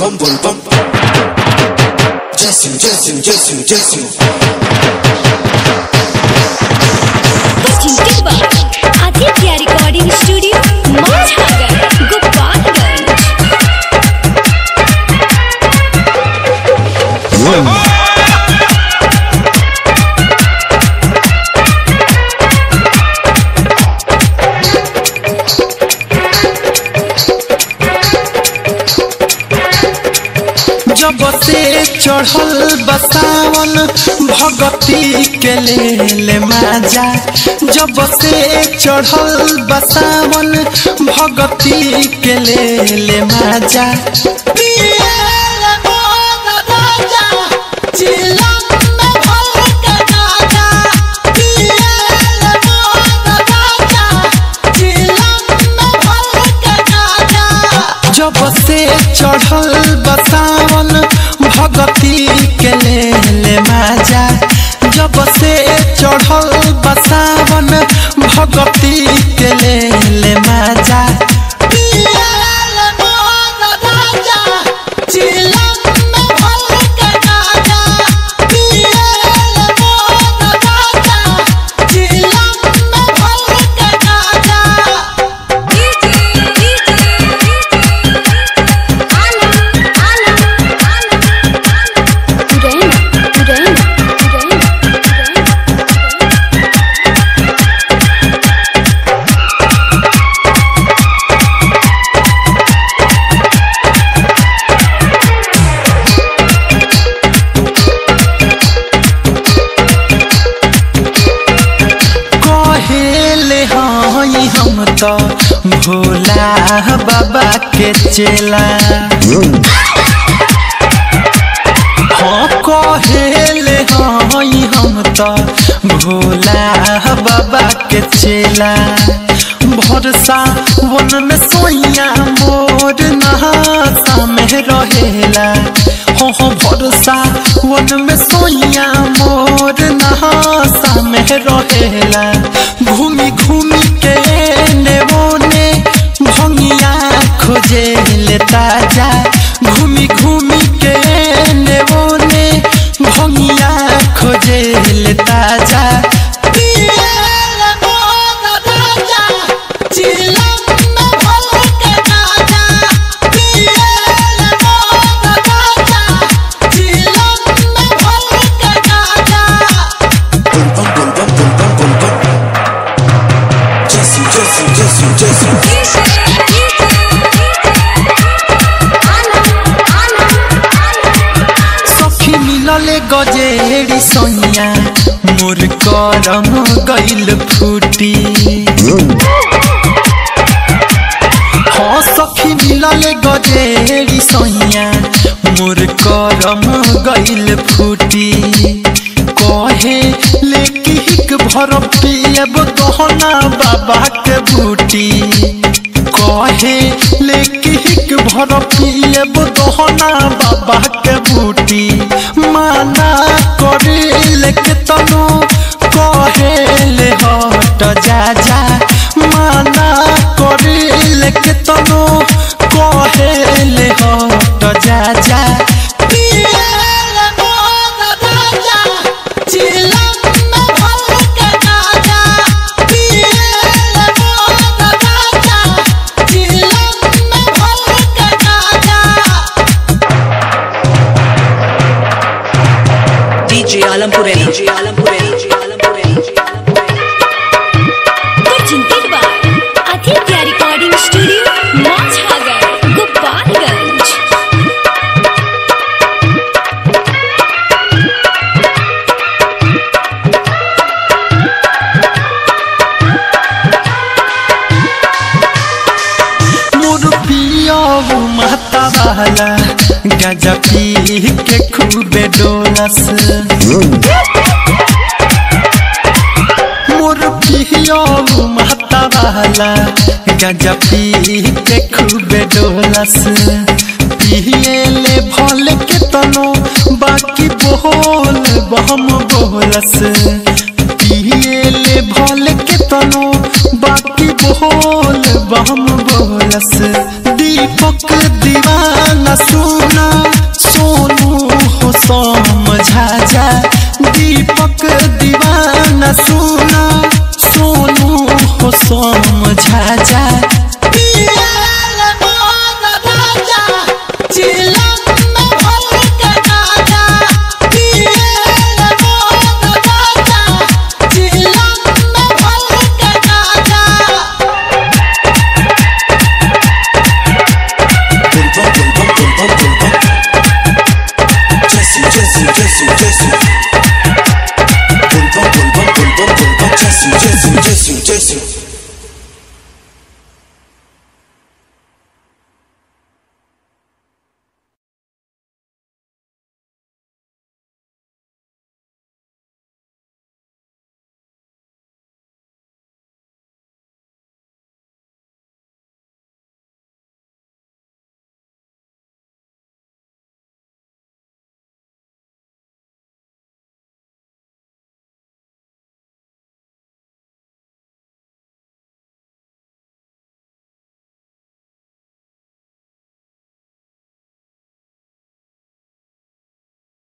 bum bum bum. Jason, Jason, Jason, Jason. चिंतित बा Aditya recording studio Majhagar Gopalganj जब से चढ़ल बसावन भगती के ले ले माजा जब से चढ़ल बसावन भगती के ले ले माजा पियल मोर राजा, चिलम में भर के गाजा। पियल मोर राजा, चिलम में भर के गाजा। जब से चढ़ल बसावन भगती के ले ले माजा जब से चढ़ल बसावन भगती के ले ले माजा पियल मोर राजा, चिलम में भर के गाजा। पियल मोर राजा, चिलम में भर के गाजा। कहेले हई हम तो भोला बाबा के चेला हाँ कहेले हई हम तो भोला बाबा के चेला भरसा वन में सोइया मोर नहाता में रहेला हो हो भरसा वन में सोइया मोर नहाता में रहेला घूमी घूमी के ने बोने भंगिया खोजे ले ताजा घूमी घूमी के ने बोने भंगिया खोजे ले ताजा पियल मोर राजा, चिलम में भर के गाजा। पियल मोर राजा, चिलम में भर के गाजा। Bum bum bum bum bum bum bum bum. Jason, Jason, Jason, Jason. सखी मिलले गजेड़ी सैया मोर करम गइल फूटी हाँ सखी मिलले गजेड़ी सैया मोर करम गइल फूटी कहे लेकी हिक भर पियब गहना बाबा के बूटी कहे लेकी हिक भर पियब गहना बाबा के बूटी माना करे लेके तनु कहे ले हट जा जा माना करे लेके तनु कहे ले हट जा जा पियल मोर राजा, चिलम में भर के गाजा। पियल मोर राजा, चिलम में भर के गाजा। DJ Alampure, DJ Alampure, DJ Alampure, DJ Alampure. चिंतित बा आदित्य रिकॉर्डिंग स्टूडियो माझागर गोपालगंज मोर पिया माता वाला गजा पी के खूबे डोलस मोर पिया माता वाला गजा पी के खूबे डोलस पिए ले भल के तनो बाकी बोल बहम बोलस पिए ले भल के तनो बाकी बोल बहम बोलस दीपक दीवाना सु